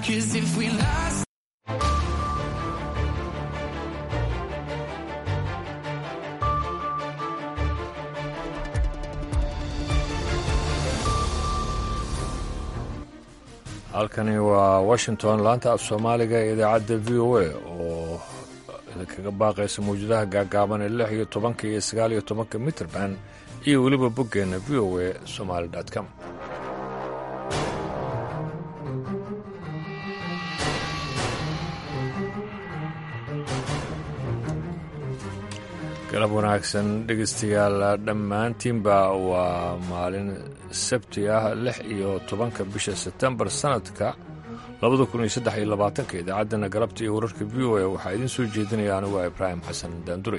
Cause if we lost halkani waa washington laanta af soomaaliga ee idaacadda v o a oo idinkaga baaqaysa mawjadaha gaagaaban ee lix iyo tobanka iyo sagaal iyo tobanka mitrband iyo weliba boggeenna v o a somaali com galab wanaagsan dhegeystayaal dhammaantiinba waa maalin sabti ah lix iyo tobanka bisha sebtembar sanadka labada kun iyo saddex iyo labaatanka idaacaddana galabta iyo wararka v o a waxaa idiin soo jeedinaya anigu waa ibraahim xasan daandure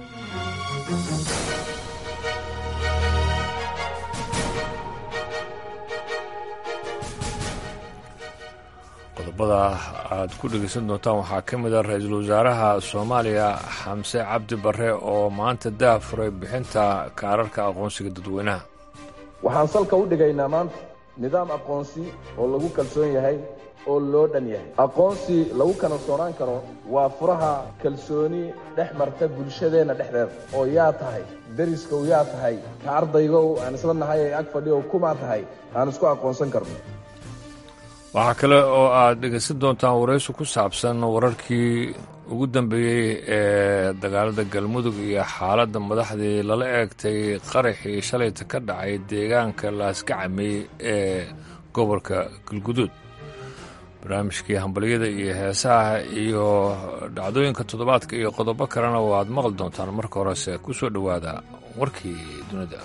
qodobada aad ku dhegeysan doontaan waxaa ka mid a ra-iisul wasaaraha soomaaliya xamse cabdi barre oo maanta daafuray bixinta kaararka aqoonsiga dadweynaha waxaan salka u dhigaynaa maanta nidaam aqoonsi oo lagu kalsoon yahay oo loo dhan yahay aqoonsi lagu kalsoonaan karo waa furaha kalsooni dhex marta bulshadeenna dhexdeeda oo yaa tahay deriskow yaa tahay ka ardaygow aan isla nahay ee ag fadhiyow kumaa tahay aan isku aqoonsan karno waxaa kale oo aad dhegeysan doontaan waraysi ku saabsan wararkii ugu dambeeyey ee dagaalada galmudug iyo xaaladda madaxdii lala eegtay qaraxii shalayta ka dhacay deegaanka laaskacamey ee gobolka galguduud barnaamijkii hambalyada iyo heesaha iyo dhacdooyinka toddobaadka iyo qodobo kalena oo aad maqli doontaan marka horese ku soo dhowaada warkii dunida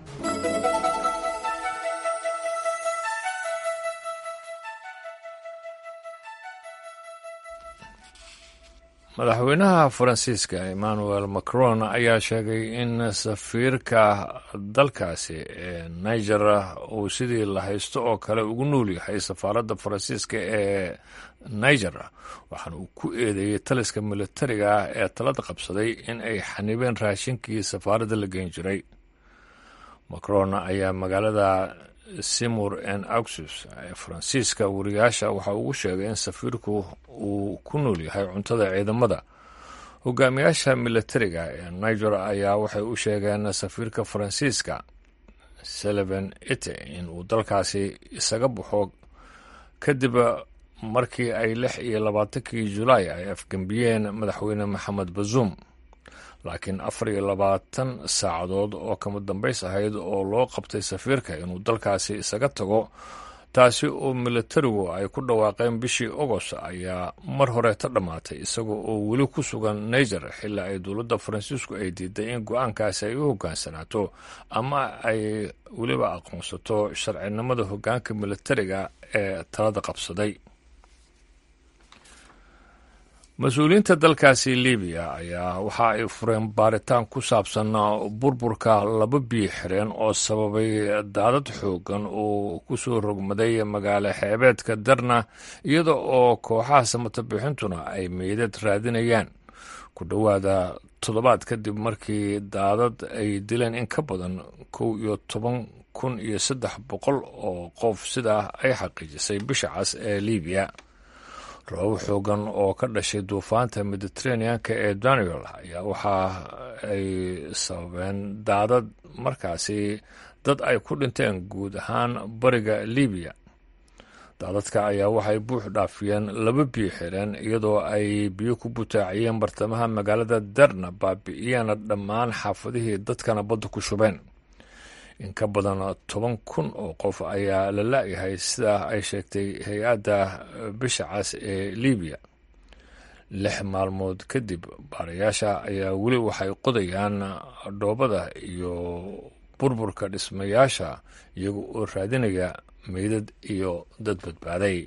madaxweynaha faransiiska emmanuel macron ayaa sheegay in safiirka dalkaasi ee niger uu sidii la haysto oo kale ugu nool yahay safaaradda faransiiska ee niger waxaana uu ku eedeeyey taliska militariga ah ee talada qabsaday in ay xanibeen raashinkii safaaradda la geyn jiray macron ayaa magaalada simur en auxus ee faransiiska wariyaasha waxa ugu sheegay in safiirku uu ku nool yahay cuntada ciidamada hogaamiyaasha militariga ee niger ayaa waxay u sheegeen safiirka faransiiska sullivan ite in uu dalkaasi isaga baxo kadib markii ay lix iyo labaatankii julaay ay afgembiyeen madaxweyne maxamed bazuum laakiin afar iyo labaatan saacadood oo kama dambays ahayd oo loo qabtay safiirka inuu dalkaasi isaga tago taasi oo militarigu ay ku dhawaaqeen bishii ogost ayaa mar horeeta dhammaatay isaga oo weli ku sugan niger xilli ay dowladda faransiisku ay diiday in go-aankaasi ay u hogaansanaato ama ay weliba aqoonsato sharcinimada hogaanka militariga ee talada qabsaday mas-uuliyiinta dalkaasi libiya ayaa waxa ay fureen baaritaan ku saabsan burburka laba biyo xireen oo sababay daadad xoogan oo ku soo rogmaday magaalo xeebeedka darna iyada oo kooxaha samatabixintuna ay meydad raadinayaan ku dhowaada toddobaad kadib markii daadad ay dileen in ka badan kow iyo toban kun iyo saddex boqol oo qof sidaa ay xaqiijisay bisha cas ee libiya roobab xoogan oo ka dhashay duufaanta mediteraneanka ee daniel ayaa waxa ay sababeen daadad markaasi dad ay ku dhinteen guud ahaan bariga libiya daadadka ayaa waxay buux dhaafiyeen laba biyo xireen iyadoo ay biyo ku butaaciyeen bartamaha magaalada darna baabi'iyeena dhammaan xaafadihii dadkana badda ku shubeen in ka badan toban kun oo qof ayaa la la-yahay sidaa ay sheegtay hay-adda bisha cas ee libiya lix maalmood kadib baarayaasha ayaa weli waxay qodayaan dhoobada iyo burburka dhismayaasha iyaga oo raadinaya meydad iyo dad badbaaday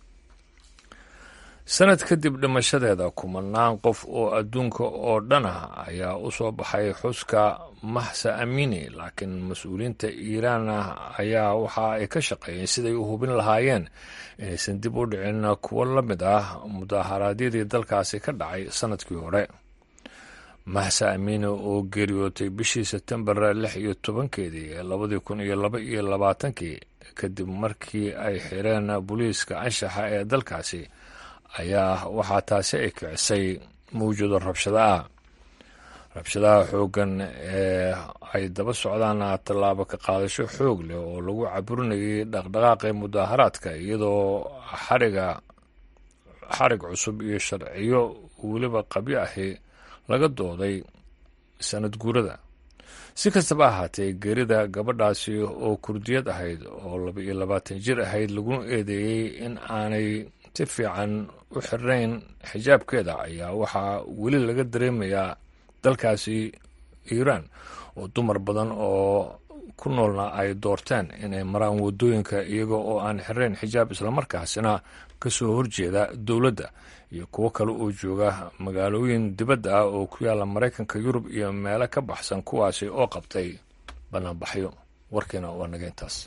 sanad kadib dhimashadeeda kumanaan qof oo adduunka oo dhan ah ayaa u soo baxay xuska mahsa amini laakiin mas-uuliyiinta iiraan ayaa waxa ay ka shaqeeyeen siday u hubin lahaayeen inaysan dib u dhicin kuwo la mid ah mudaharaadyadii dalkaasi ka dhacay sanadkii hore mahsa amini oo geeriyootay bishii sebtembar lix iyo tobankeedii ee labadii kun iyo laba iyo labaatankii kadib markii ay xireen booliiska anshaxa ee dalkaasi ayaa waxaa taasi ay kicisay mawjado rabshado ah rabshadaha xooggan ee ay daba socdaan tallaabo ka qaadasho xoog leh oo lagu caburinayay dhaqdhaqaaqii mudaaharaadka iyadoo xariga xarig cusub iyo sharciyo weliba qabyo ahi laga dooday sanad guurada si kastaba ahaatee geerida gabadhaasi oo kurdiyad ahayd oo laba iyo labaatan jir ahayd laguna eedeeyey in aanay si fiican u xirnayn xijaabkeeda ayaa waxaa weli laga dareemayaa dalkaasi iiraan oo dumar badan oo ku noolna ay doorteen inay maraan waddooyinka iyaga oo aan xirnayn xijaab islamarkaasina ka soo horjeeda dowladda iyo kuwo kale oo jooga magaalooyin dibadda ah oo ku yaalla maraykanka yurub iyo meelo ka baxsan kuwaasi oo qabtay bannaanbaxyo warkiina waa naga intaas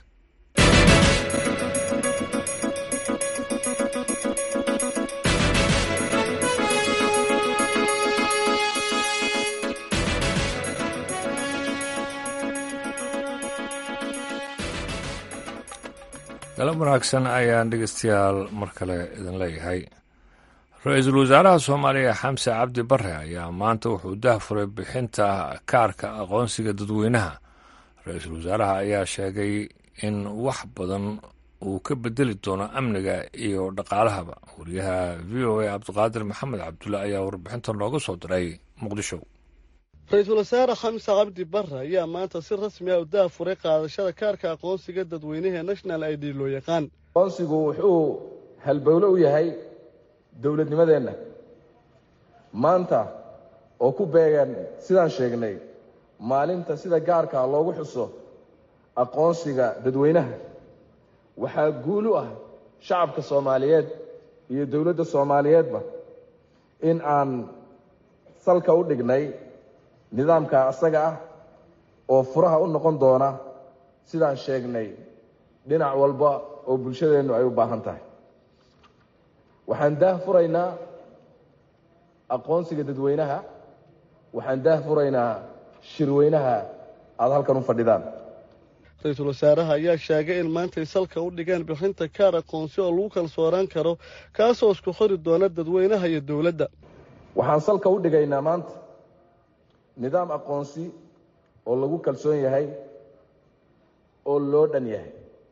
galab wanaagsan ayaan dhegeystayaal mar kale idin leeyahay ra-iisul wasaaraha soomaaliya xamse cabdi bare ayaa maanta wuxuu dahfuray bixinta kaarka aqoonsiga dadweynaha ra-iisul wasaaraha ayaa sheegay in wax badan uu ka bedeli doono amniga iyo dhaqaalahaba wariyaha v o a cabdiqaadir maxamed cabdulle ayaa warbixinta nooga soo diray muqdisho ra-iisul wasaare xamse cabdi bare ayaa maanta si rasmi ah u daafuray qaadashada kaarka aqoonsiga dadweynaha national i d loo yaqaan aqoonsigu wuxuu halbowle u yahay dowladnimadeenna maanta oo ku beegan sidaan sheegnay maalinta sida gaarkaa loogu xuso aqoonsiga dadweynaha waxaa guul u ah shacabka soomaaliyeed iyo dowladda soomaaliyeedba in aan salka u dhignay nidaamka asaga ah oo furaha u noqon doona sidaan sheegnay dhinac walba oo bulshadeennu ay u baahan tahay waxaan daah furaynaa aqoonsiga dadweynaha waxaan daah furaynaa shirweynaha aada halkan u fadhidaan ra-iisul wasaaraha ayaa sheegay in maantay salka u dhigeen bixinta kaar aqoonsi oo lagu kalsoonaan karo kaasoo isku xori doona dadweynaha iyo dowladda waxaan salka u dhigaynaa maanta nidaam aqoonsi oo lagu kalsoon yahay oo loo dhan yahay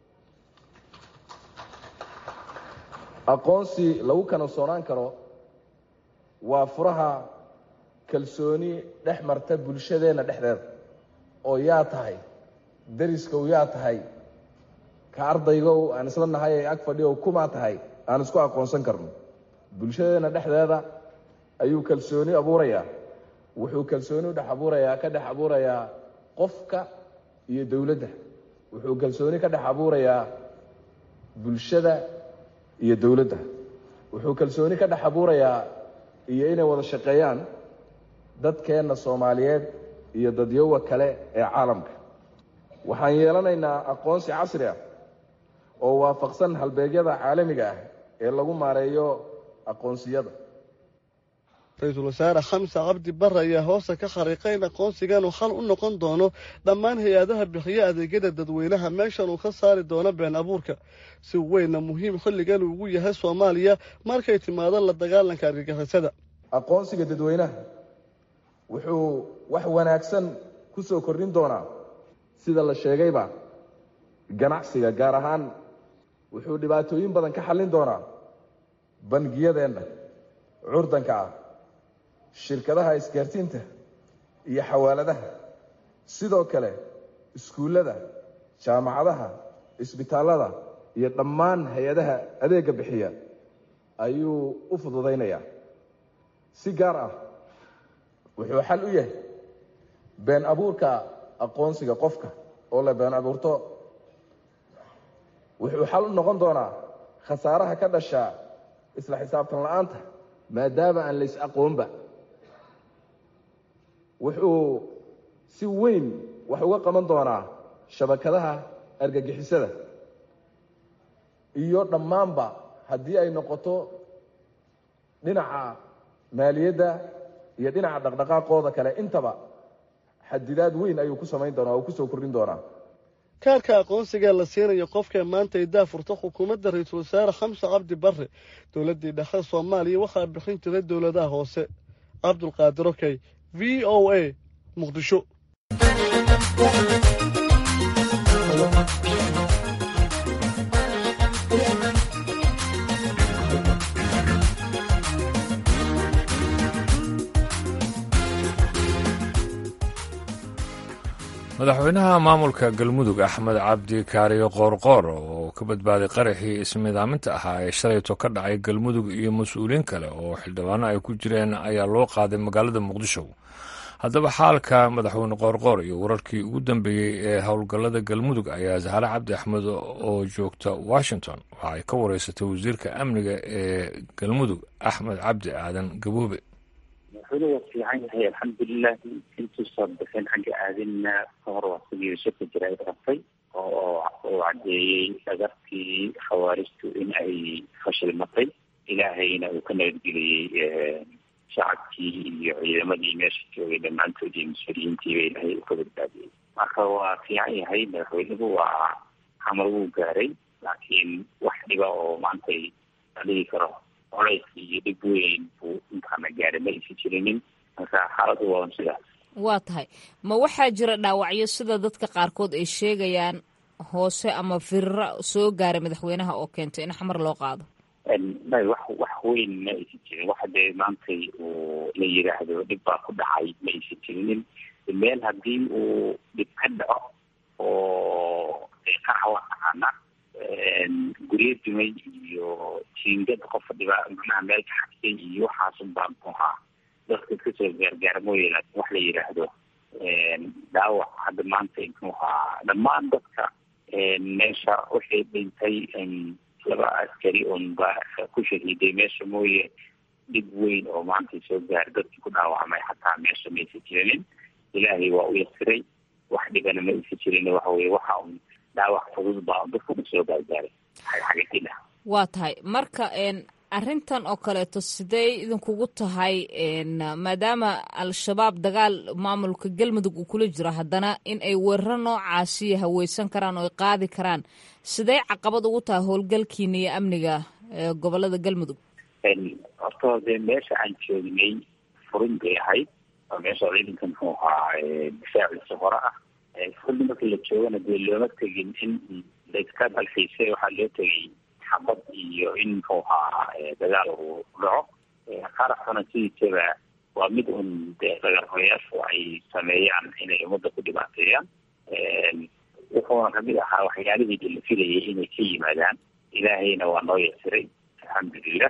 aqoonsi lagu kalsoonaan karo waa furaha kalsooni dhex marta bulshadeenna dhexdeeda oo yaa tahay dariskow yaa tahay ka ardaygow aan isla nahay ee ag fadhiyow kumaa tahay aan isku aqoonsan karno bulshadeenna dhexdeeda ayuu kalsooni abuurayaa wuxuu kalsooni udhex abuurayaa ka dhex abuurayaa qofka iyo dowladda wuxuu kalsooni ka dhex abuurayaa bulshada iyo dowladda wuxuu kalsooni ka dhex abuurayaa iyo inay wada shaqeeyaan dadkeenna soomaaliyeed iyo dadyowa kale ee caalamka waxaan yeelanaynaa aqoonsi casri ah oo waafaqsan halbeegyada caalamiga ah ee lagu maareeyo aqoonsiyada ra-iisul wasaare xamse cabdi bare ayaa hoosta ka xariiqay in aqoonsigan uu xal u noqon doono dhammaan hay-adaha bixiya adeegyada dadweynaha meeshan uu ka saari doono been abuurka si weynna muhiim xilligan ugu yahay soomaaliya markay timaado la dagaalanka argagixisada aqoonsiga dadweynaha wuxuu wax wanaagsan ku soo kordhin doonaa sida la sheegayba ganacsiga gaar ahaan wuxuu dhibaatooyin badan ka xallin doonaa bangiyadeenna curdanka ah shirkadaha isgaarsiinta iyo xawaaladaha sidoo kale iskuullada jaamacadaha isbitaallada iyo dhammaan hay-adaha adeegga bixiya ayuu u fududaynayaa si gaar ah wuxuu xal u yahay been abuurka aqoonsiga qofka oo la been abuurto wuxuu xal u noqon doonaa khasaaraha ka dhasha isla xisaabtan la-aanta maadaama aan lays aqoonba wuxuu si weyn wax uga qaban doonaa shabakadaha argagixisada iyo dhammaanba haddii ay noqoto dhinaca maaliyadda iyo dhinaca dhaqdhaqaaqooda kale intaba xadidaad weyn ayuu ku samayn doonaa oo kusoo kordhin doonaa kaarka aqoonsigaa la siinayo qofka maanta ay daafurta xukuumadda ra-iisul wasaare xamse cabdi barre dowladdii dhexe soomaaliya waxaa bixin jiray dowladaha hoose cabdulqaadir okey v o a muqdisho madaxweynaha maamulka galmudug axmed cabdi kaariyo qoorqoor oo ka badbaaday qaraxii ismidaaminta ahaa ee shalayto ka dhacay galmudug iyo mas-uuliyiin kale oo xildhibaano ay ku jireen ayaa loo qaaday magaalada muqdisho haddaba xaalka madaxweyne qoorqoor iyo wararkii ugu dambeeyey ee howlgallada galmudug ayaa zahre cabdi axmed oo joogta washington waxa ay ka wareysatay wasiirka amniga ee galmudug axmed cabdi aadan gaboobe madaxweyne waa fiican yahay alxamdulilah intuusan bixin xagga aadinna ka hor waa sidii shirka jira ay qabtay oo uu caddeeyey dhagartii khawaarijtu in ay fashilmatay ilaahayna uu ka nabadgeliyey shacabkii iyo ciidamadii meesha joogay dhammaantood iyo mas-uuliyiintiiba ilaahay uu ka badbaadiyey marka waa fiican yahay madaxweynuhu waa xamar wuu gaaray laakiin wax dhiba oo maantay la dhigi karo coleyskii iyo dhib weyn buu intaana gaaray ma aysan jirinin marka xaaladu waa sidaas waa tahay ma waxaa jira dhaawacyo sida dadka qaarkood ay sheegayaan hoose ama firira soo gaaray madaxweynaha oo keentay in xamar loo qaado may wax wax weyn ma aysan jirin waxa dee maantay uu la yidhaahdo dhib baa ku dhacay ma aysan jirinin meel haddii uu dhib ka dhaco oo qarax waa taqaana guryo dumay iyo jiingad qofa dhiba macnaha meel ka xabsay iyo waxaasun baa muxuu ahaa dadka kasoo gaargaara mooye laakin wax la yidhaahdo dhaawac hadda maanta muxuu ahaa dhammaan dadka meesha waxay dhintay laba askari un baa ku shahiiday meesha mooye dhib weyn oo maanta soo gaar dadkii ku dhaawacmay xataa meesha ma aysan jirinin ilaahay waa u yasiray wax dhibana ma aysan jirin waxa weye waxa un dhaawac fudud baa un dadka soo gaargaaray xagxagadila waa tahay marka arrintan oo kaleeto sidee idinkugu tahay maadaama al-shabaab dagaal maamulka galmudug uu kula jiro haddana in ay weeraro noocaasiyo haweysan karaan oo ay qaadi karaan sidee caqabad ugu tahay howlgalkiina iyo amniga gobolada galmudug horta dee meesha aan joognay furin bay ahayd oo meesha ciidanka muxuu ahaa difaaciisa hore ah furin markii la joogana dee looma tegin in layska dalxiisay waxaa loo tegay xabad iyo in muxuu ahaa dagaal uu dhaco qaraxuna sidiisaba waa mid un dee dagaalhoyaashu ay sameeyaan inay ummadda ku dhibaateeyaan wuxuuna kamid ahaa waxyaalihii la filayay inay ka yimaadaan ilaahayna waa noo yasiray alxamdulilah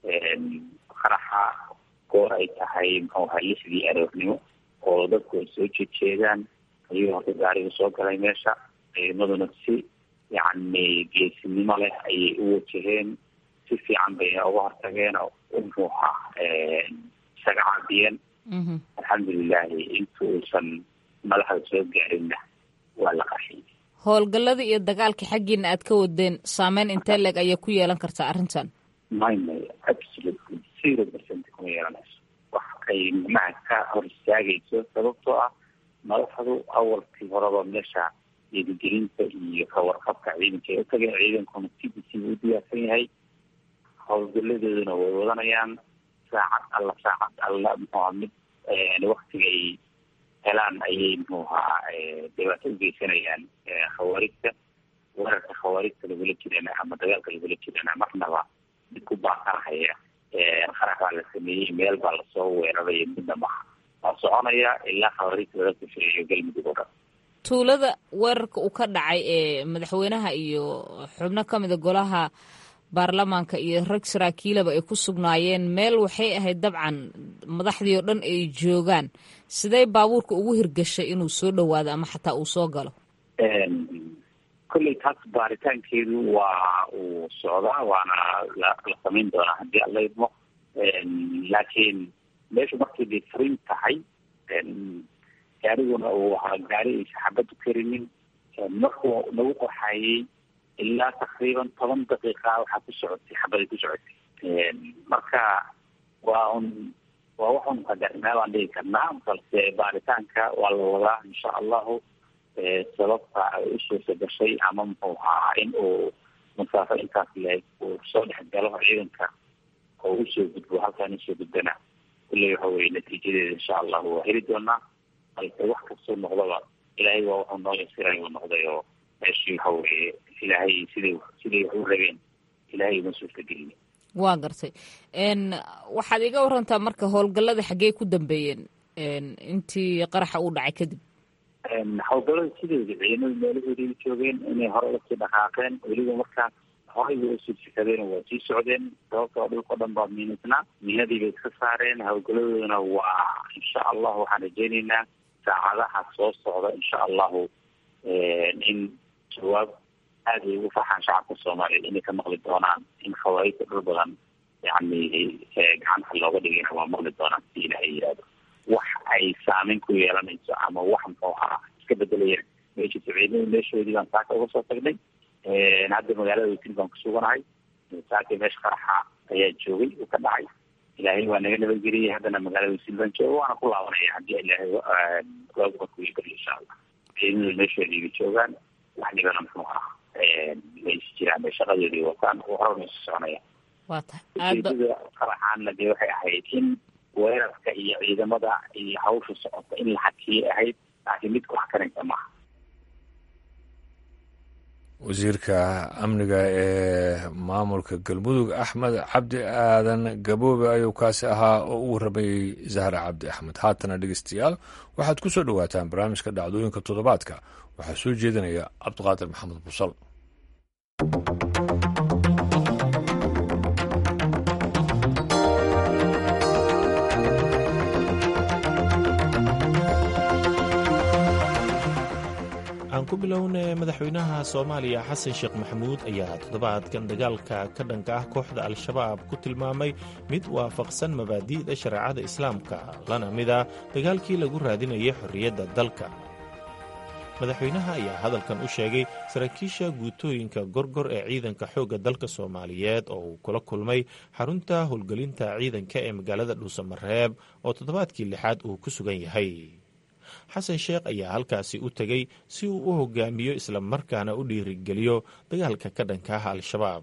qaraxa goor ay tahay muxuu ahaa lixdii aroornimo oo dadku ay soo jeedjeedaan ayuu horta gaariga soo galay meesha ciidamaduna si yacni geesinimo leh ayay u wajaheen si fiican bay uga hortageen oo muxuu ahaa isaga caabiyeen alxamdulilahi inta uusan madaxda soo gaarinna waa la qaxiyey howlgallada iyo dagaalka xaggiina aad ka wadeen saameyn intee leeg ayay ku yeelan kartaa arrintan may may absolutely zero percent kuma yeelanayso wax ay macnaha ka hor istaagayso sababtoo ah madaxdu awalkii horeba meesha dhiirigelinta iyo kawarqabka ciidanka ay u tageen ciidankuna cdc buu u diyaarsan yahay howlgaladooduna way wadanayaan saacad alla saacad alla muxuuha mid waktiga ay helaan ayay muxuu ahaa dhibaato u geysanayaan khawaarijta weerarka khawaarijta lagula jirana ama dagaalka lagula jirana marnaba mid ku baaqanahaya qarax baa la sameeyey meel baa lasoo weeraraya midna maha waa soconaya ilaa khawaarijta laga kusheeyo galmudug oo dhan tuulada weerarka uu ka dhacay ee madaxweynaha iyo xubno ka mida golaha baarlamaanka iyo rag saraakiilaba ay ku sugnaayeen meel waxay ahayd dabcan madaxdii oo dhan ay joogaan sidee baabuurka ugu hirgashay inuu soo dhowaado ama xataa uu soo galo kolley taas baaritaankeedu waa uu socdaa waana la la samayn doonaa haddii alla idmo laakiin meeshu markay bay furin tahay gaariguna uu ahaa gaari aysa xabad u karinin markuu nagu qaxayey ilaa takriiban toban daqiiqa waxaa ku socotay xabaday ku socotay marka waa un waa waxun qadarnaa baan dhigi karnaa balse baaritaanka waa la wadaa insha allahu sababta ay u suurta gashay ama muxuu ahaa in uu masaafo intaas leeg uu soo dhex galo ciidanka oo usoo gudbo halkaan usoo gudbana kulley waxa weye natiijadeeda insha allahu waa heli doonaa balse wax kastoo noqdaba ilaahay waa wuxuu noo yasiray uu noqday oo meeshii waxa weye ilaahay siday siday wax u rabeen ilaahay uma suurta gelina waa gartay waxaad iga warantaa marka howlgallada xaggee ku dambeeyeen intii qaraxa uu dhacay kadib howlgallada sideeda ciidamada meelahoodii joogeen inay hore lasii dhaqaaqeen weliba markaas horay bay usii sikadeen waa sii socdeen sababtoo dhulkao dhan baa miinadnaa miinadii bay iska saareen howlgalladoodana waa insha allahu waxaan rajeyneynaa saacadaha soo socda insha allahu in jawaab aada ay ugu farxaan shacabka soomaaliyeed inay ka maqli doonaan in khawaarijta dhul badan yani gacanta looga dhigayna waa maqli doonaan si ilaahay yihahdo wax ay saameyn ku yeelanayso ama wax muxuu ahaa iska bedelayaan meesha ciidamada meeshoodii baan saaka uga soo tagnay hadda magaalada weysil baan kusuganahay saaka meesha qaraxa ayaa joogay uu ka dhacay ilaahay waa naga nabadgeliyay haddana magaalada weysil baan jooga waana ku laabanaya haddii ilaahay waaguba kuii bari insha allah ciidamada meeshoodii bay joogaan wax dhibana muxuu ahaa may jiraan bay shaqadoodii wataan horana isu soconaya waa tahay ujeedada qaraxaanna dee waxay ahayd in weerarka iyo ciidamada iyo hawsha socota in la xakiyay ahayd laakiin mid ku xakanaysa maaha wasiirka amniga ee maamulka galmudug axmed cabdi aadan gaboobe ayuu kaasi ahaa oo u waramayey zahra cabdi axmed haatana dhegeystayaal waxaad ku soo dhowaataan barnaamijka dhacdooyinka toddobaadka waxaa soo jeedinaya cabdiqaadir maxamed busal aan ku bilownay madaxweynaha soomaaliya xasan sheekh maxamuud ayaa toddobaadkan dagaalka ka dhanka ah kooxda al-shabaab ku tilmaamay mid waafaqsan mabaadi'da shareecada islaamka lana mid a dagaalkii lagu raadinayay xorriyadda dalka madaxweynaha ayaa hadalkan u sheegay saraakiisha guutooyinka gorgor ee ciidanka xoogga dalka soomaaliyeed oo uu kula kulmay xarunta howlgelinta ciidanka ee magaalada dhuusamareeb oo toddobaadkii lixaad uu ku sugan yahay xasan sheekh ayaa halkaasi u tegey si uu u hogaamiyo islamarkaana u dhiirigeliyo dagaalka ka dhanka ah al-shabaab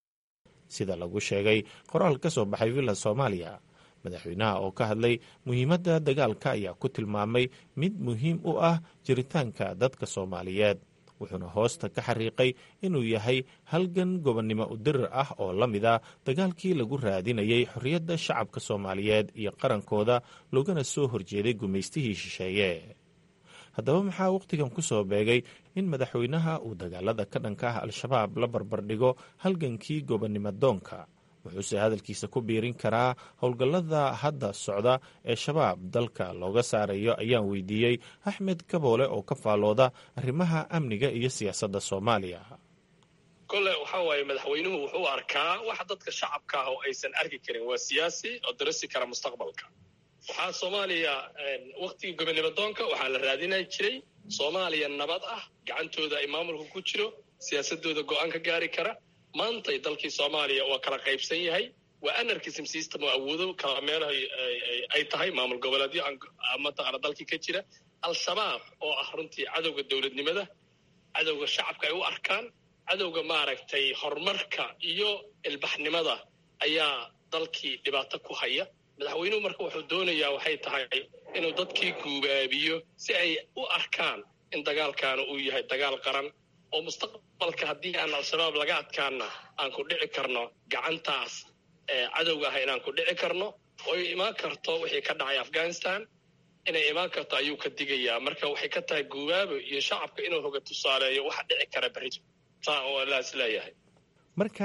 sida lagu sheegay qoraal ka soo baxay villa soomaaliya madaxweynaha oo ka hadlay muhiimadda dagaalka ayaa ku tilmaamay mid muhiim u ah jiritaanka dadka soomaaliyeed wuxuuna hoosta ka xariiqay inuu yahay halgan gobonnimo udirir ah oo la mid a dagaalkii lagu raadinayay xorriyadda shacabka soomaaliyeed iyo qarankooda loogana soo horjeeday gumaystihii shisheeye haddaba maxaa wakhtigan ku soo beegay in madaxweynaha uu dagaalada ka dhanka ah al-shabaab la barbardhigo halgankii gobonnimo doonka wuxuuse hadalkiisa ku biirin karaa howlgallada hadda socda ee shabaab dalka looga saarayo ayaan weydiiyey axmed kaboole oo ka faallooda arrimaha amniga iyo siyaasadda soomaaliya kole waxaa waaye madaxweynuhu wuxuu arkaa waxa dadka shacabka ah oo aysan arki karin waa siyaasi oo darasi kara mustaqbalka waxaa soomaaliya waktigii gobonnimo doonka waxaa la raadinay jiray soomaaliya nabad ah gacantooda ay maamulka ku jiro siyaasadooda go-aan ka gaari kara maantay dalkii soomaaliya waa kala qaybsan yahay waa anarchism system oo awoodo kala meelaha ay tahay maamul goboleedyo mataqaana dalkii ka jira al-shabaab oo ah runtii cadowga dowladnimada cadowga shacabka ay u arkaan cadowga maaragtay horumarka iyo ilbaxnimada ayaa dalkii dhibaato ku haya madaxweynuhu marka wuxuu doonayaa waxay tahay inuu dadkii guubaabiyo si ay u arkaan in dagaalkaana uu yahay dagaal qaran oo mustaqbalka haddii aan al-shabaab laga adkaana aan ku dhici karno gacantaas cadowga ah inaan ku dhici karno oo ay imaan karto wixii ka dhacay afghanistan inay imaan karto ayuu ka digayaa marka waxay ka tahay guubaabo iyo shacabka inuu hoga tusaaleeyo waxa dhici kara berrito saa oo laas leeyahay marka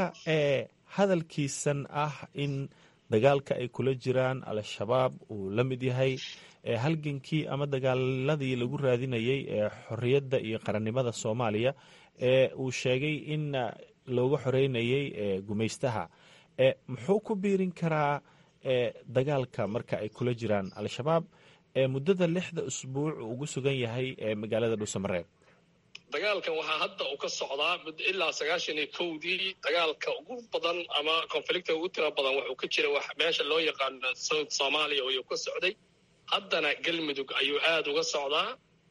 hadalkiisan ah in dagaalka ay kula jiraan al-shabaab uu la mid yahay halgankii ama dagaaladii lagu raadinayay ee xorriyadda iyo qarannimada soomaaliya ee uu sheegay in looga xoreynayay gumaystaha muxuu ku biirin karaa dagaalka marka ay kula jiraan al-shabaab ee muddada lixda usbuuc ugu sugan yahay ee magaalada dhuusamareeb dagaalkan waxaa hadda uu ka socdaa ilaa sagaashan iyo kowdii dagaalka ugu badan ama conflicta ugu tira badan wuxuu ka jira meesha loo yaqaano south soomaaliya ayuu ka socday haddana galmudug ayuu aada uga socdaa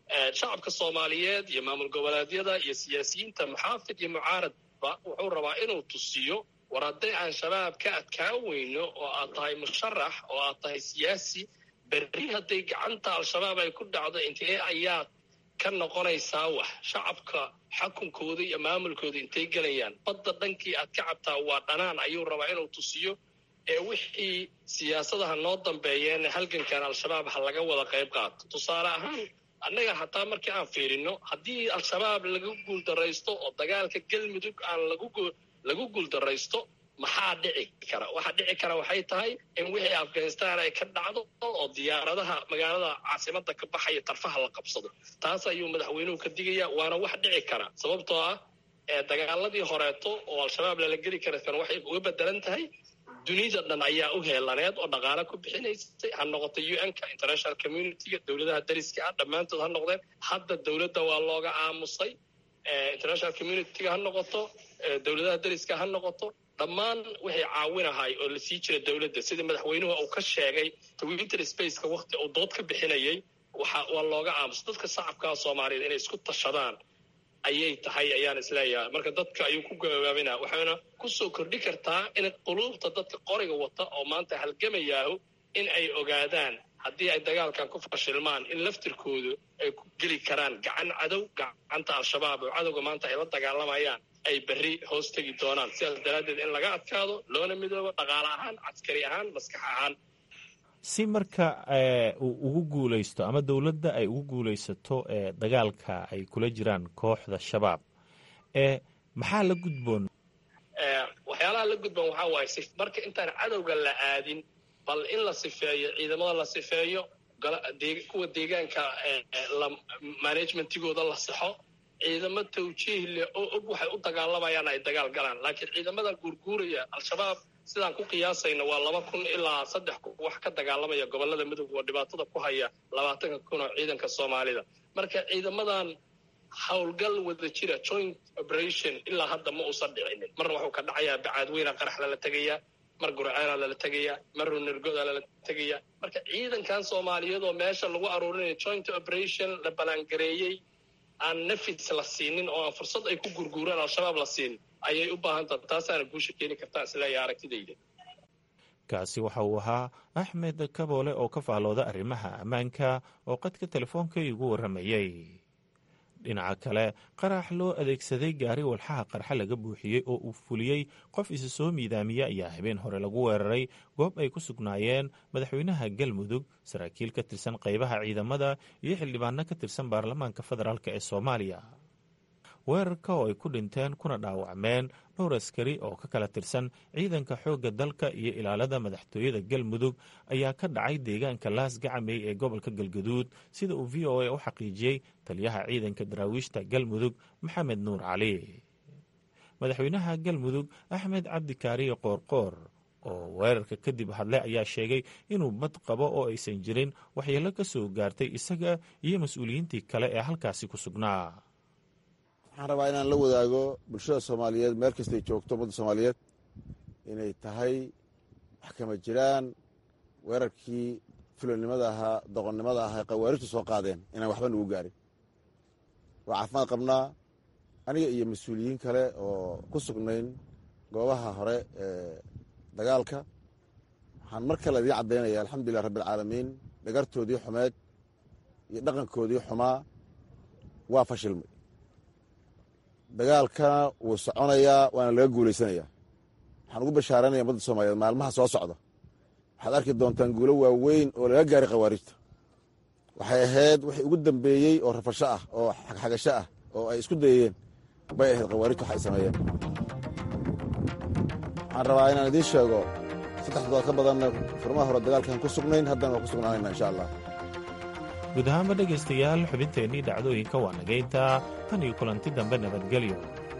shacabka soomaaliyeed iyo maamul goboleedyada iyo siyaasiyiinta muxaafid iyo mucaaradba wuxuu rabaa inuu tusiyo war hadday aan shabaab ka adkaan weyno oo aad tahay musharax oo aad tahay siyaasi berri hadday gacanta al-shabaab ay ku dhacdo intee ayaad ka noqonaysaa wax shacabka xakunkooda iyo maamulkooda intay gelayaan badda dhankii aad ka cabtaa waa dhanaan ayuu rabaa inuu tusiyo ee wixii siyaasadaha noo dambeeyeen halgankan al-shabaab ha laga wada qayb qaato tusaale ahaan annaga hataa markii aan fiirino haddii al-shabaab lagu guuldaraysto oo dagaalka galmudug aan lagu guuldaraysto maxaa dhici kara waxaa dhici kara waxay tahay in wixii afghanistan ay ka dhacdo oo diyaaradaha magaalada caasimada ka baxaya tarfaha la qabsado taas ayuu madaxweynuhu ka digaya waana wax dhici kara sababtoo ah dagaaladii horeeto oo al-shabaab lala geli karakan waxay uga bedelan tahay dunida dhan ayaa u heelaneed oo dhaqaale ku bixinaysay ha noqoto u n-ka international communityga dowladaha dariska ah dhammaantood ha noqdeen hadda dowladda waa looga aamusay international communityga ha noqoto dowladaha dariska ha noqoto dhammaan waxay caawinahay oo la sii jira dowladda sida madaxweynuhu uu ka sheegay twitter spaceka wakti uu dood ka bixinayay waxa waa looga aamusay dadka shacabkaa soomaaliyeed inay isku tashadaan ayay tahay ayaan isleeyahay marka dadka ayuu ku gabaabina waxayna kusoo kordhi kartaa in quluubta dadka qoriga wata oo maanta halgamayaahu in ay ogaadaan haddii ay dagaalkan ku fashilmaan in laftirkoodu ay ku geli karaan gacan cadow gacanta al-shabaab oo cadowga maanta ay la dagaalamayaan ay berri hoos tegi doonaan sidaas daraaddeed in laga adkaado loona midoobo dhaqaale ahaan caskari ahaan maskax ahaan si marka uu ugu guulaysto ama dowladda ay ugu guulaysato dagaalka ay kula jiraan kooxda shabaab maxaa la gudboon waxyaalaha la gudboon waxaa waaye marka intaan cadowga la aadin bal in la sifeeyo ciidamada la sifeeyo kuwa deegaanka managementigooda la saxo ciidamo tawjiih leh oo og waxay u dagaalamayaan ay dagaal galaan laakiin ciidamada guurguuraya al-shabaab sidaan ku qiyaasayna waa laba kun ilaa saddex kun wax ka dagaalamaya gobolada midoob oo dhibaatada ku haya labaatanka kun oo ciidanka soomaalida marka ciidamadan howlgal wada jira joint operation ilaa hadda ma uusan dhicinin marna wuxuu ka dhacayaa bacaadweyna qarax lala tegayaa mar gurceena lala tegayaa mar runirgoda lala tegayaa marka ciidankan soomaaliyeed oo meesha lagu aruurinayo joint operation la balaangareeyey aan nafis la siinin oo aan fursad ay ku gurguuraan al-shabaab la siinin ayay u baahan taha taasaana guusha keeni kartaa isleeya aragtidayda kaasi waxa uu ahaa axmed kaboole oo ka faallooda arrimaha ammaanka oo qadka telefoonka igu warramayey dhinaca kale qarax loo adeegsaday gaari walxaha qarxa laga buuxiyey oo uu fuliyey qof isa soo miidaamiya ayaa habeen hore lagu weeraray goob ay ku sugnaayeen madaxweynaha galmudug saraakiil ka tirsan qaybaha ciidamada iyo xildhibaano ka tirsan baarlamaanka federaalk ee soomaaliya weerarka oo ay ku dhinteen kuna dhaawacmeen dhowr askari oo ka kala tirsan ciidanka xoogga dalka iyo ilaalada madaxtooyada galmudug ayaa ka dhacay deegaanka laas gacamey ee gobolka galgaduud sida uu v o a u xaqiijiyey taliyaha ciidanka daraawiishta galmudug maxamed nuur cali madaxweynaha galmudug axmed cabdikaariye qoorqoor oo weerarka kadib hadle ayaa sheegay inuu bad qabo oo aysan jirin waxyeello ka soo gaartay isaga iyo mas-uuliyiintii kale ee halkaasi ku sugnaa waxaan rabaa inaan la wadaago bulshada soomaaliyeed meel kastay joogto ummadda soomaaliyeed inay tahay wax kama jiraan weerarkii filonimada ahaa doqonnimada ahaa ee khawaarijtu soo qaadeen inaan waxba nagu gaarin waa caafimaad qabnaa aniga iyo mas-uuliyiin kale oo ku sugnayn goobaha hore ee dagaalka waxaan mar kale idiin caddaynaya alxamdulilah rabbialcaalamiin dhagartoodii xumeed iyo dhaqankoodii xumaa waa fashilmay dagaalkana wuu soconayaa waana laga guulaysanayaa waxaan ugu bashaaranaya ummadda soomaaliyeed maalmaha soo socda waxaad arki doontaan guulo waaweyn oo laga gaaray khawaarijta waxay ahayd wixii ugu dambeeyey oo rafasho ah oo xagxagasho ah oo ay isku dayeen bay ahayd khawaarijta wax ay sameeyeen waxaan rabaa inaan idiin sheego saddex dood ka badanna furmaha hore dagaalkaan ku sugnayn haddana waa ku sugnaanayna insha allah guud ahaanba dhegaystayaal xubinteennii dhacdooyinka waa nagayntaa tan iyo kulanti dambe nabadgelyo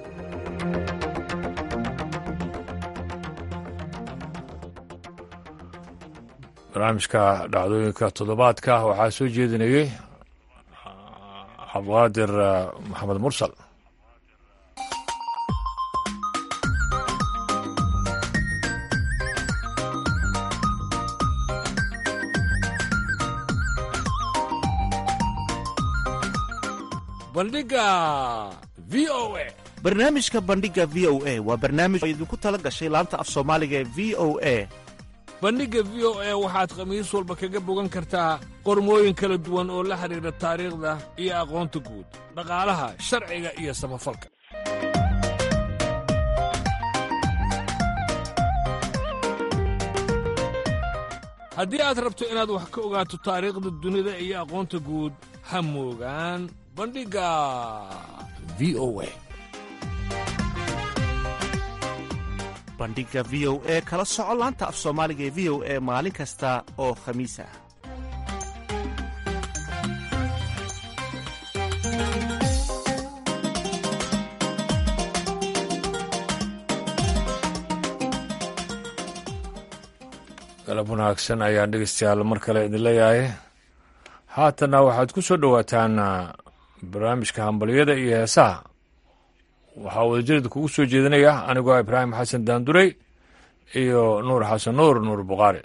barnaamijka dhacdooyinka toddobaadka waxaa soo jeedinayey cabdiqaadir maxamed mursal bandhiga v o a barnaamijka bandhiga v o a waa barnaamij oo idinku tala gashay laanta af soomaaliga ee v o a bandhigga v o a waxaad khamiis walba kaga bogan kartaa qormooyin kala duwan oo la xidhiidha taariikhda iyo aqoonta guud dhaqaalaha sharciga iyo samafalka haddii aad rabto inaad wax ka ogaato taariikhda dunida iyo aqoonta guud ha moogaan bandhigga v o a bandhiga v o e kala soco laanta af soomaaliga ee v o e maalin kasta oo khamiis ah galab wanaagsan ayaan dhegeystayaal mar kale idin leeyahay haatanna waxaad ku soo dhowaataan barnaamijka hambalyada iyo heesaha waxaa wadajarida kugu soo jeedinaya anigoo ibraahim xasan daandurey iyo nuur xasan nuur nuur buqaari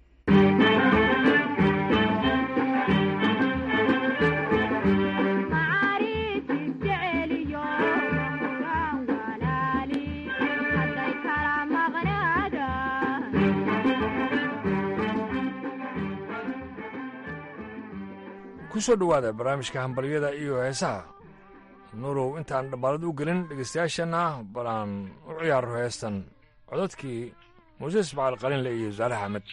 ku soo dhowaada barnaamijka hambalyada iyo heesaha nuurow intaan dhabbaalad u gelin dhegeystayaashana bal aan u ciyaaro heestan codadkii muuse ismaciil qalinle iyo saalax axmed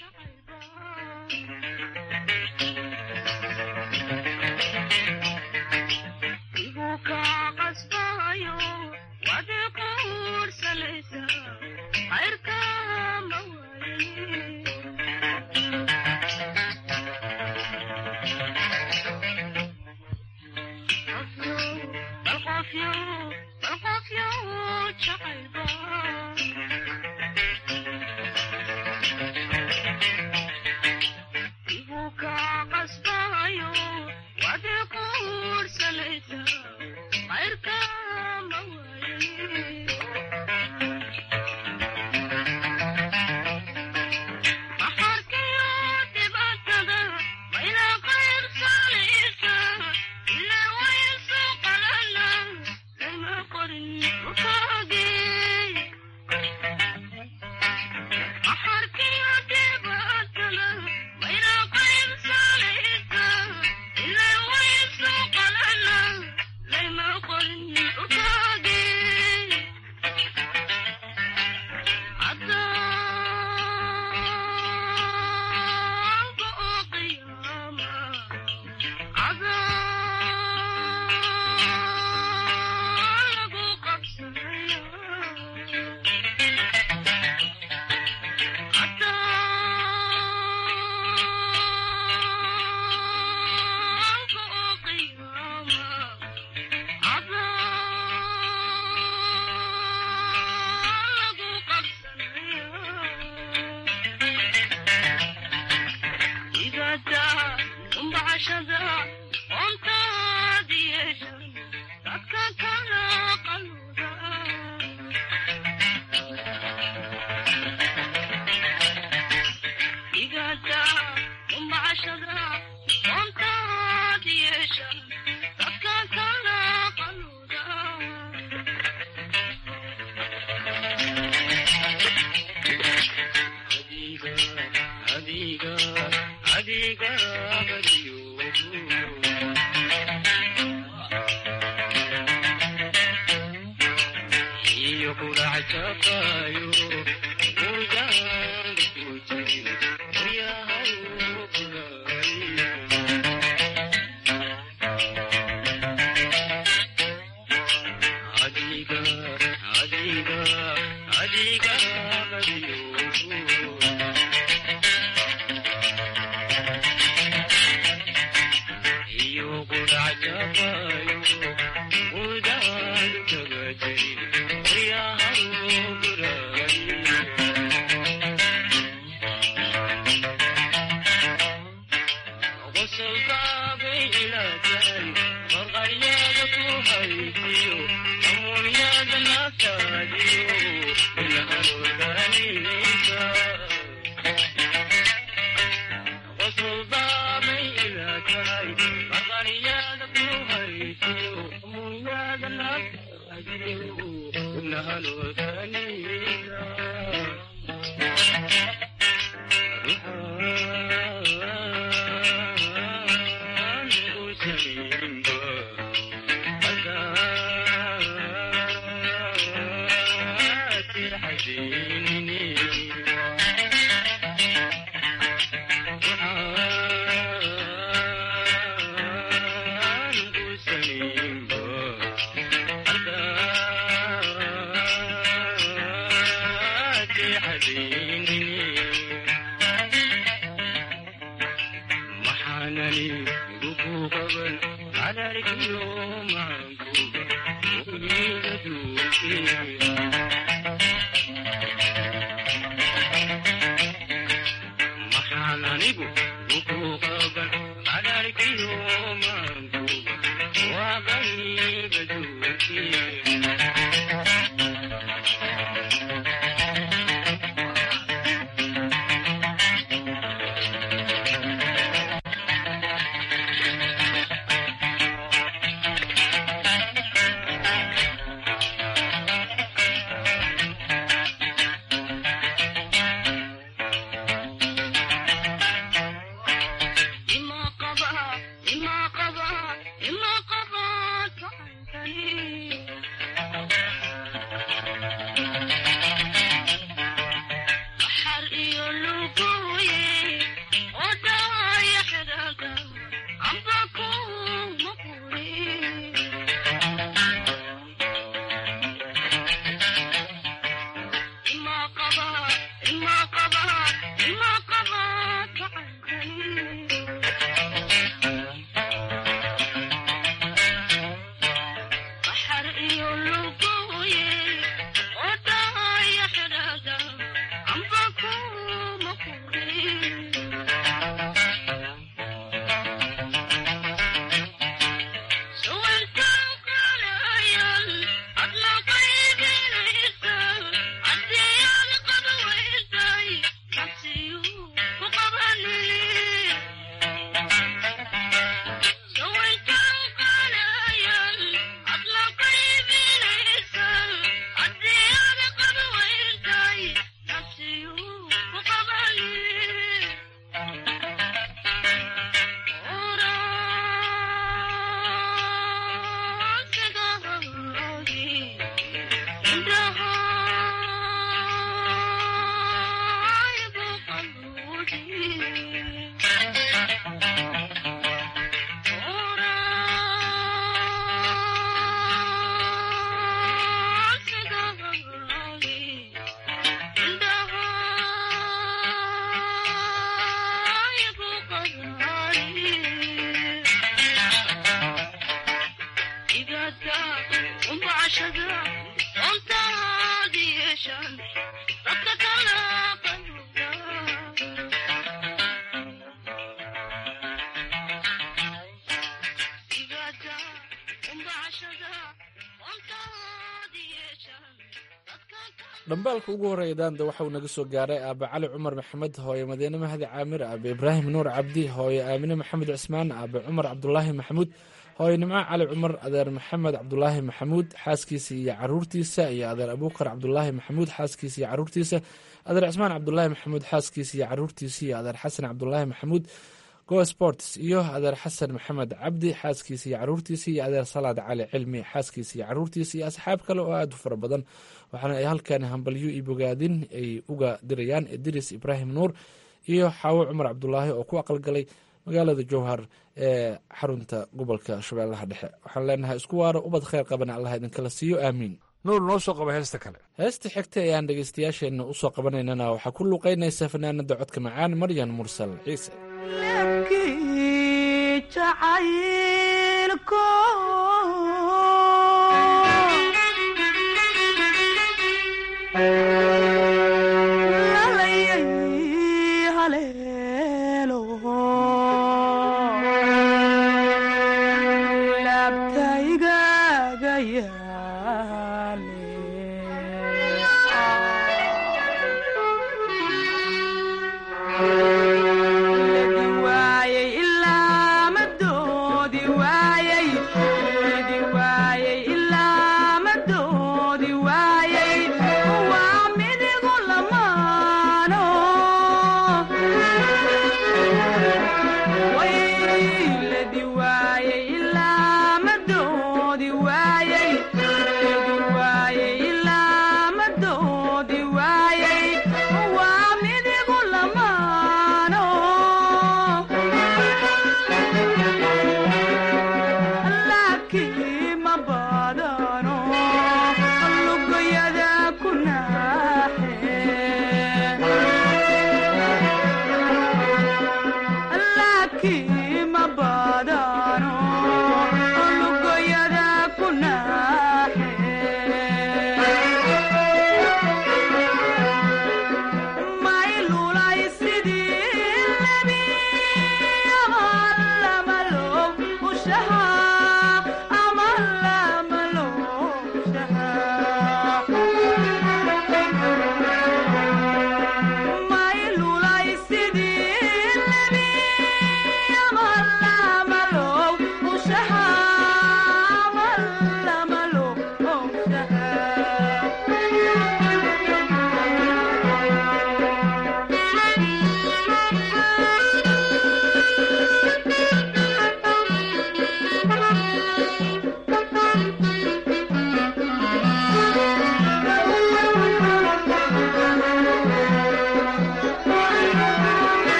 Thank you. dhambaalka ugu horreeya daanda waxauu naga soo gaaray aaba cali cumar maxamed hooye madiine mahdi caamir aabe ibraahim nuur cabdi hooye aamine maxamed cismaan aabe cumar cabdulaahi maxamuud hooye nimco cali cumar adeer maxamed cabdulaahi maxamuud xaaskiisa iyo caruurtiisa iyo adeer abuukar cabdulaahi maxamuud xaaskiisa iyo caruurtiisa adeer cismaan cabdulaahi maxamuud xaaskiisa iyo caruurtiisa iyo adeer xasan cabdulaahi maxamuud go sports iyo adeer xasan maxamed cabdi xaaskiisa iyo caruurtiisa iyo adeer salaad cali cilmi xaaskiisa iyo caruurtiisa iyo asxaab kale oo aada u fara badan waxaana ay halkan hambalyo iyo bogaadin ay uga dirayaan idris ibraahim nuur iyo xaawo cumar cabdulaahi oo ku aqalgalay magaalada jowhar ee xarunta gobolka shabeellaha dhexe waxaan leenahay isku waaro ubad kheyr qabana allah idinkala siiyo aamiin nuur noo soo qaba heesta kale heesta xigta ee aan dhegeystayaasheenna usoo qabanaynana waxaa ku luuqeynaysa fanaanada codka macaan maryan mursal ciise waayay ilaa madoodi waayay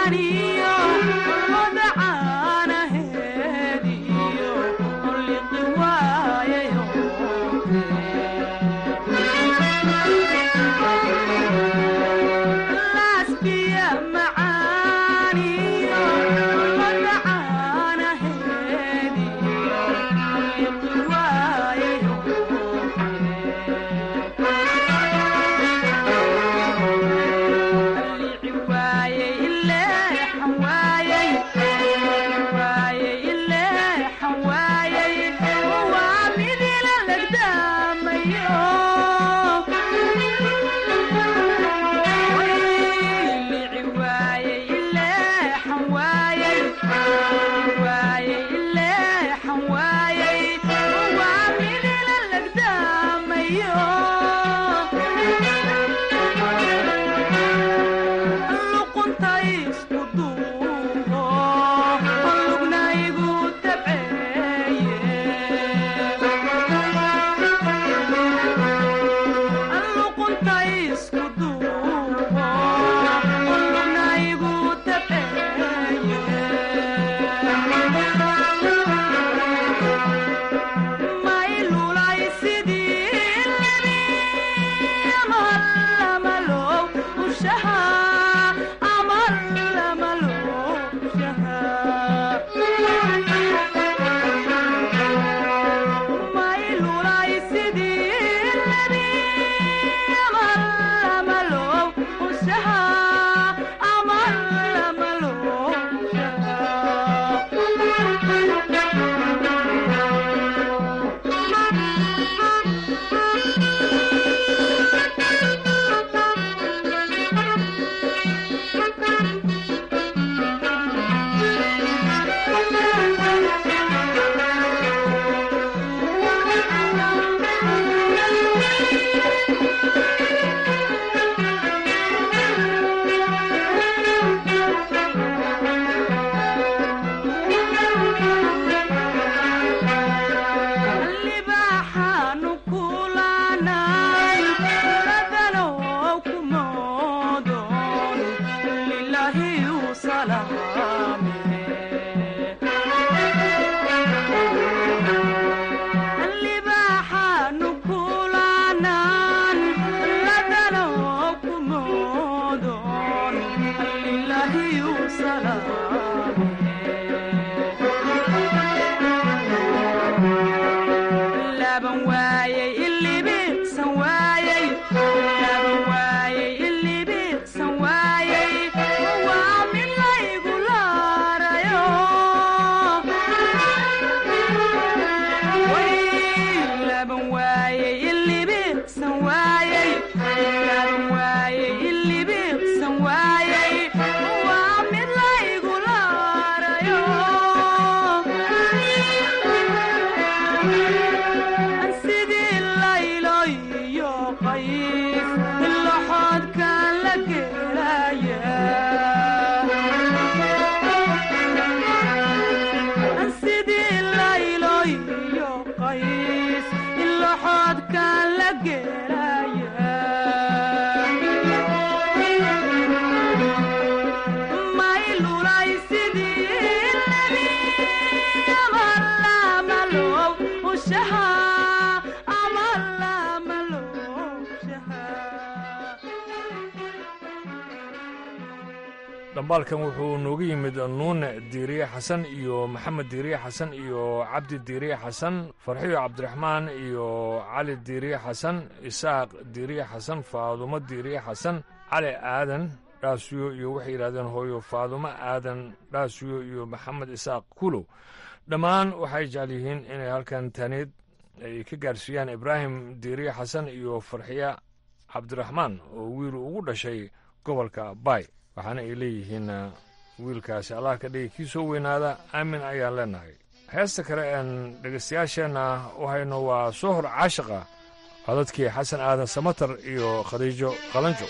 dhambaalkan wuxuu nooga yimid nuune diiriye xasan iyo maxamed diiriye xasan iyo cabdi diiriye xasan farxiyo cabdiraxmaan iyo cali diiriye xasan isaaq diiriye xasan faadumo diiriye xasan cali aadan dhaasiyo iyo waxay yidhahdeen hooyo faadumo aadan dhaasiyo iyo maxamed isaaq kulow dhammaan waxay jecel yihiin inay halkan taaniid ay ka gaarsiiyaan ibraahim diiriye xasan iyo farxiya cabdiraxmaan oo wiil ugu dhashay gobolka baay waxaana ay leeyihiin wiilkaasi allah ka dhigi kii soo weynaada aamin ayaan leenahay heesta kale een dhegaystayaasheenna u hayno waa sohor caashiqa codadkii xasan aadan samatar iyo khadiijo qalanjo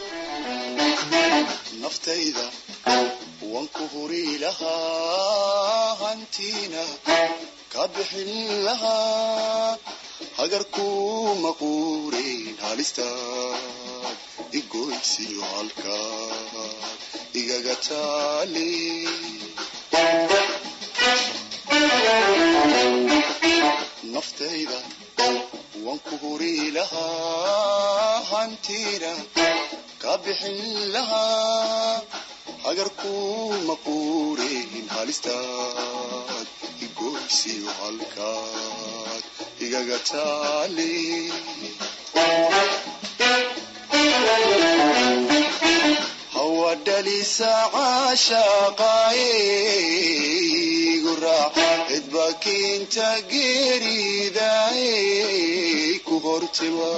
naftayda waan ku huri lahaa hantiina ka bixin lahaa hagarkuma quurin halistaad igoysiyo halkaad igaga taali naftayda waan ku huri lahaa hantiina ka bixin lahaa hagarkuma quurin halistaad igoysiyo halkaad igaga taali hawadhalisa caashaqaaye igu raac cidba kiinta geeridaye ku hortima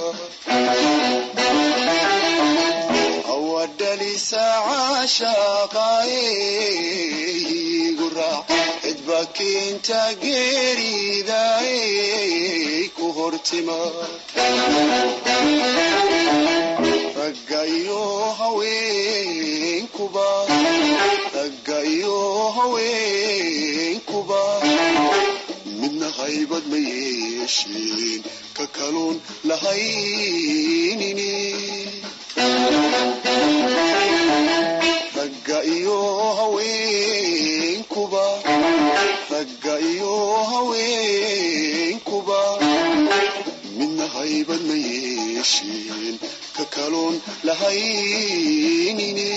hawadhalisa caashaqaaye igu raac cidba kiinta geeridaye ku hortima ragga iyo haweenkuba ragga iyo haweenkuba midna haybad ma yeesheen ka kaluun lahaynini ragga iyo haweenkuba ragga iyo haweenkuba midna haybad ma yeesheen ka kaloon lahaynini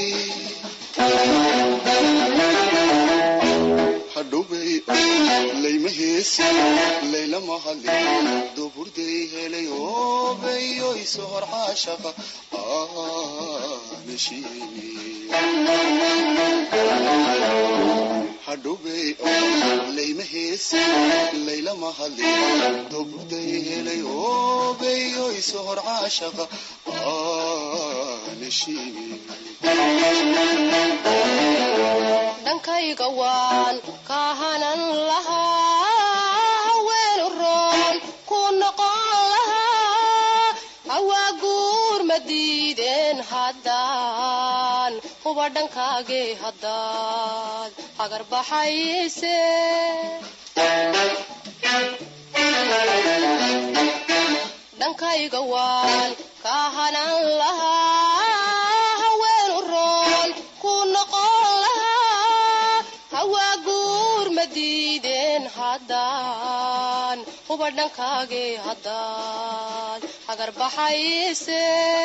hadhowbay layma heesi laylama hadlin duburday helay oobayo iso hor caashaqa aanashiini hadhowbay layma heesi laylama hadlin duburday helay oobayo iso hor caashaqa aanashiini dhankayga waan kaahanan lahaa haweenu roon ku noqon lahaa hawaa guur ma diideen haddaan huba dhankaagee haddaad hagar baxayse dhankayga waan kaahanan lahaa haweenu roon ku noqon lahaa hawaa guur ma diideen haddaan huba dhankaagee haddaad hagar baxayse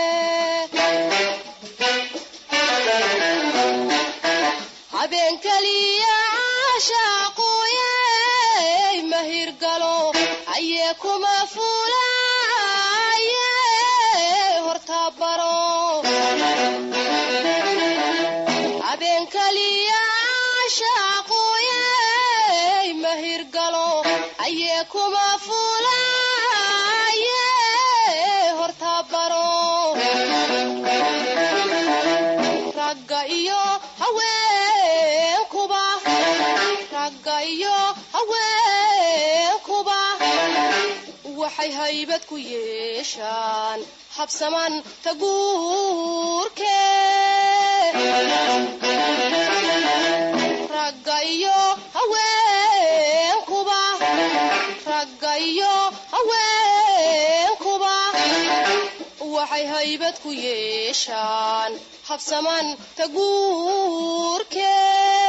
habeen keliya caashaaquuyey mahirgalo ayee kuma fuulaaye hortabaro habeen keliya caashaaquuyey mahirgalo ayee kuma fuulaaye hortabaro ragga iyo haweenkuba ragga iyo haweenkuba waxay haybad ku yeeshaan habsaman taguurke ragga iyo haweenkuba ragga iyo haweenkuba waxay haybad ku yeeshaan habsaman taguurke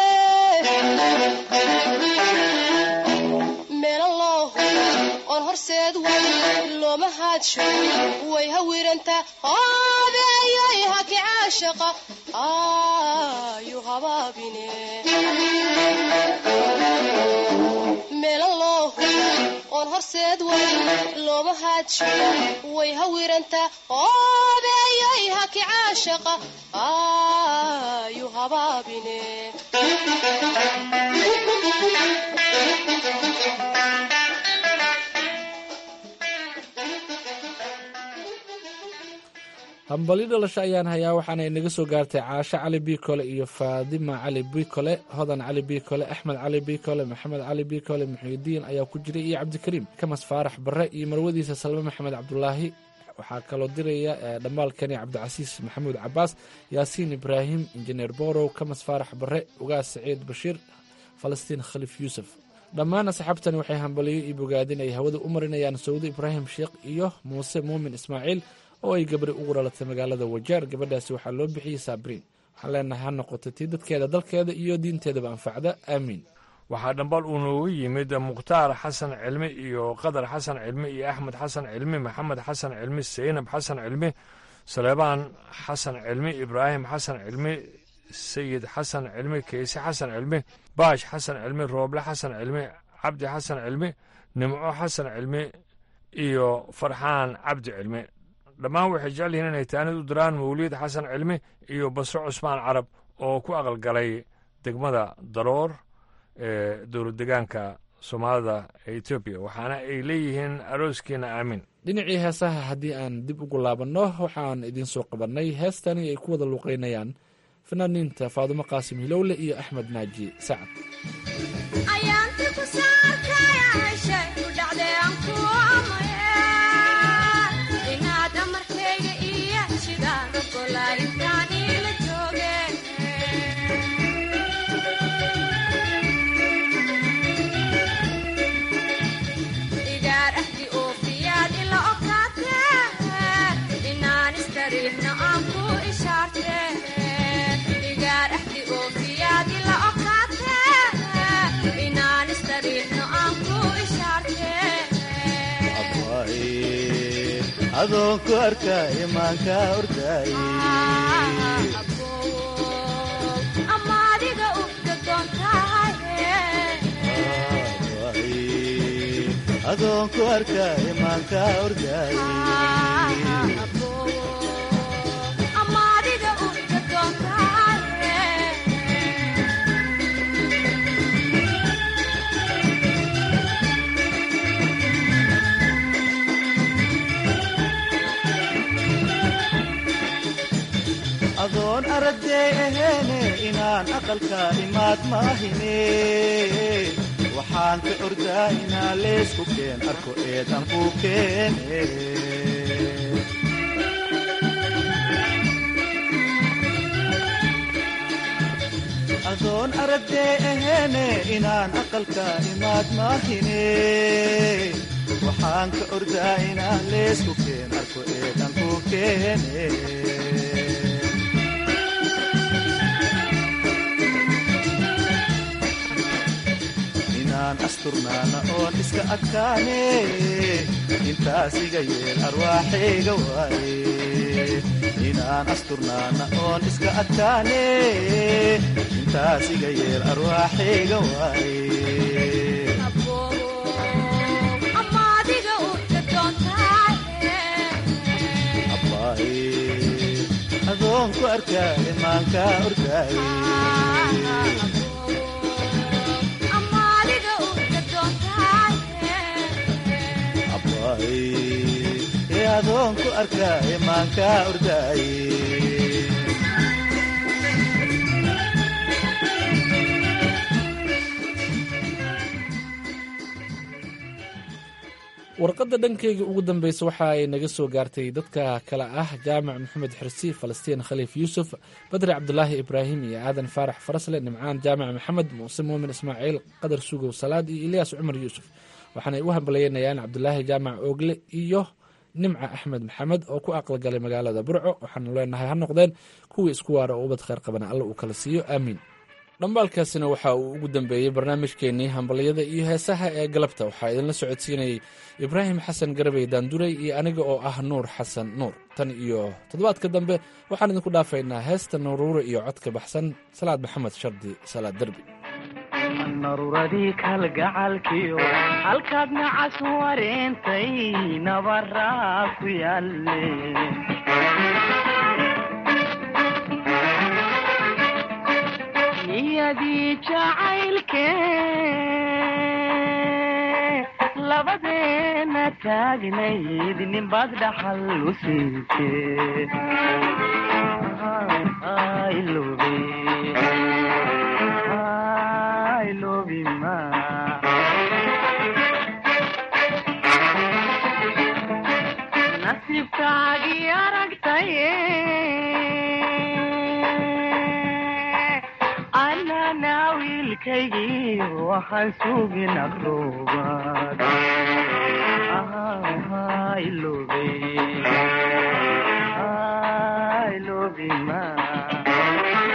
meelan loohu oon horseed way looma haadsho way hawiranta hoobeeyay haki caashaqa ayu habaabine meelan loohu oon horseed way looma haadsho way hawiranta hoobeeyay haki caashaqa ayu habaabine hambali dhalasho ayaan hayaa waxaana inaga soo gaartay caasho cali biikole iyo faadima cali biikole hodan cali biikole axmed cali biikole maxamed cali biikole muxiidiin ayaa ku jiray iyo cabdikariim kamas faarax bare iyo marwadiisa salme maxamed cabdulaahi waxaa kaloo diraya dhammaalkani cabdicasiis maxamuud cabaas yaasiin ibraahim injineer borow kamas faarax bare ugaas saciid bashiir falastiin khaliif yuusuf dhammaan asxaabtani waxay hambaliyo iyo bogaadin ay hawada u marinayaan sawdo ibraahim sheekh iyo muuse muumin ismaaciil oo ay gabri ugu dhalatay magaalada wajaar gabadhaasi waxaa loo bixiyey saabriin waxaan leenahay ha noqoto tii dadkeeda dalkeeda iyo diinteedaba anfacda aamiin waxaa dhambal uu noogu yimid mukhtaar xasan cilmi iyo qadar xasan cilmi iyo axmed xasan cilmi maxamed xasan cilmi saynab xasan cilmi saleebaan xasan cilmi ibraahim xasan cilmi sayid xasan cilmi keyse xasan cilmi baash xasan cilmi rooble xasan cilmi cabdi xasan cilmi nimco xasan cilmi iyo farxaan cabdi cilmi dhammaan waxay jecel yihiin inay taanid u diraan mawliid xasan cilmi iyo basro cusmaan carab oo ku aqalgalay degmada daroor ee dowlad degaanka soomaalida ee etoobiya waxaana ay leeyihiin arooskiina aamin dhinacii heesaha haddii aan dib ugu laabanno waxaan idiin soo qabannay heestani ay ku wada luuqaynayaan fanaaniinta faadumo qaasim hilowle iyo axmed naaji sacad adoonku arka imaanka ordaaye adoonku arka imaanka ordaaye adoon aragday aheene inaan aqalka imaad maahine waxaan ka ordaa inaa leesku keen arko eedan ku keene adoon aragday aheene inaan aqalka imaad maahine waxaan ka ordaa inaan leesku keen arko eedan ku keene asturnaana oon iska adkaane intaas iga yeel arwaaxayga waaye inaan asturnaana oon iska adkaane intaas iga yeel arwaaxayga waaye adoonku arkaa imaanka ordaaye ee adoonku arkaa imaanka ordaaye warqadda dhankeyga ugu dambeysa waxa ay naga soo gaartay dadka kale ah jaamac maxamed xirsi falastiin khaliif yuusuf badri cabdulaahi ibraahim iyo aadan faarax farasle nimcaan jaamac maxamed muuse muumin ismaaciil qadar sugow salaad iyo ilyaas cumar yuusuf waxaanay u hambalyeynayaan cabdulaahi jaamac oogle iyo nimca axmed maxamed oo ku aqalgalay magaalada burco waxaanu leenahay ha noqdeen kuwii isku waara oo ubad kheyr qabana alla uu kala siiyo aamiin dhambaalkaasina waxa uu ugu dambeeyey barnaamijkeenii hambalyada iyo heesaha ee galabta waxaa idinla socodsiinayay ibraahim xasan garabey daanduray iyo aniga oo ah nuur xasan nuur tan iyo toddobaadka dambe waxaan idinku dhaafaynaa heesta naruure iyo codka baxsan salaad maxamed shardi salaad derbi naruuradii kalgacalkiyo halkaad nacas wareentay nabaraa ku yaalle niyadii jacaylke labadeena taagnayd ninbaad dhaxal u siinte nasiibkaagii aragtaye anana wiilkaygii waxaan sugin aqroobaad ilobe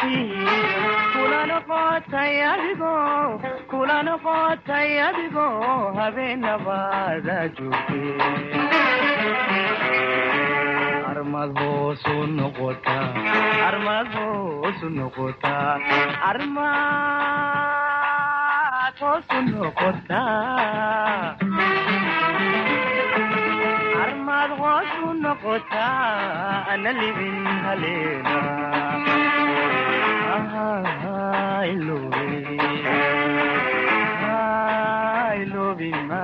ismoodkii kula noqotay adigoo kula noqotay adigoo habeenabaada joogtee armad hoosu noqotaa armad hoosu noqotaa armad hoosu noqotaa armad hoosu noqotaa ana libin haleena ilobe ilobima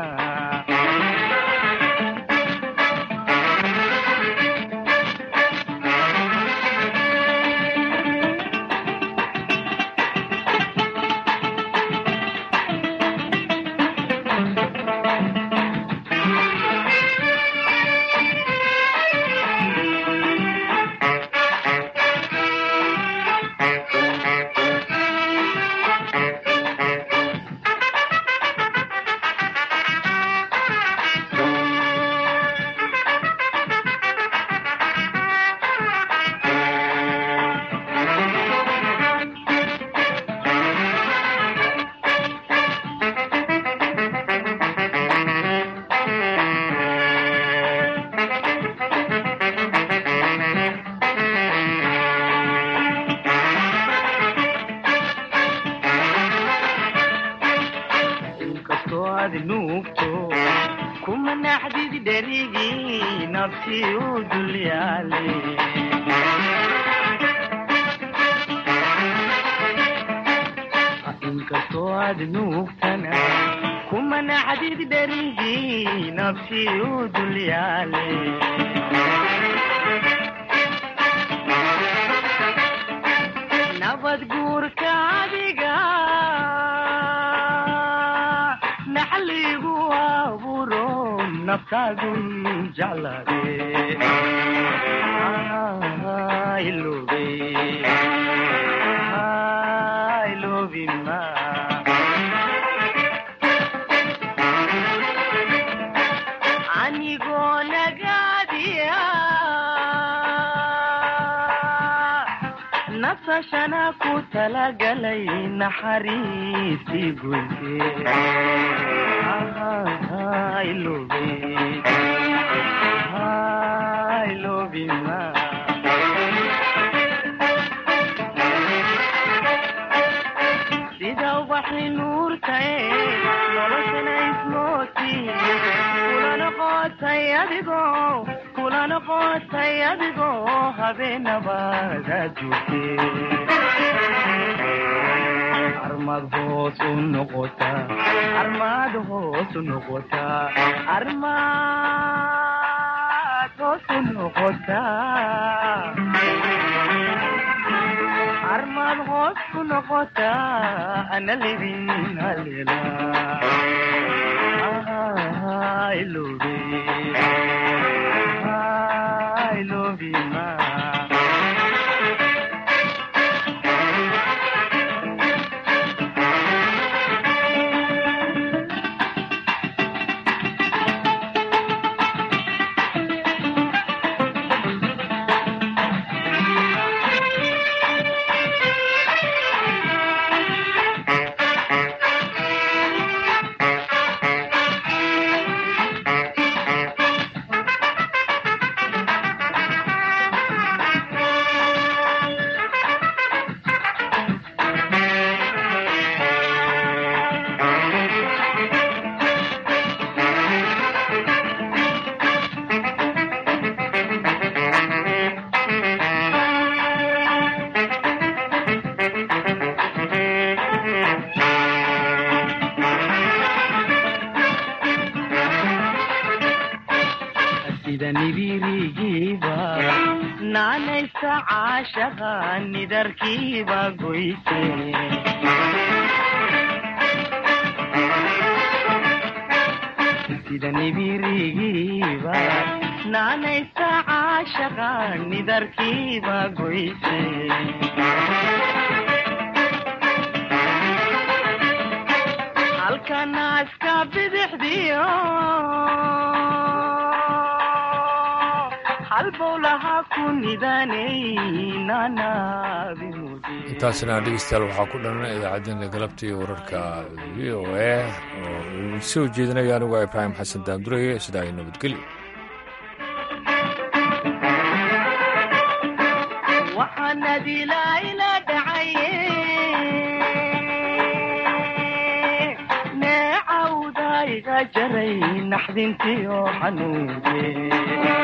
inkastoo aad nuugto kuma naxdid dherigii nafsi u dulyaale inkastoo aad nuugtana kuma naxdid dherigii nafsi u dulyaale nabad guurka adiga naxligu aburo naftaadu jeclade ilobe ilobima anigoo nagaadiya nasashana ku talagalay naxariistii goyse ilobe ilobima sida ubaxi nuurtae noloshana ismooti kula noqotay adigoo kula noqotay adigoo habeenabaada joogte armad hoos u noqota armad hoos u noqota armad hoos u noqota armad hoos ku noqota ana libin halela ilobe ilobima sida nibirigiiba naanaysa caashaqa nidarkiiba goyse sida nibirigiiba naanaysa caashaqa nidarkiiba goyse halkanaaska bidixdiyo halbowlaha ku nidaaney naanaabi intaasna dhegeystayaal waxaa ku dhan idaacaddeenna galabta iyo wararka v o a oo uu soo jeedinaya anigu ibraahim xasan daandureye sidaa ay nabadgelyo waxaanadilaayla dhacaye neecawda iga jaray naxdintiyo xanuunke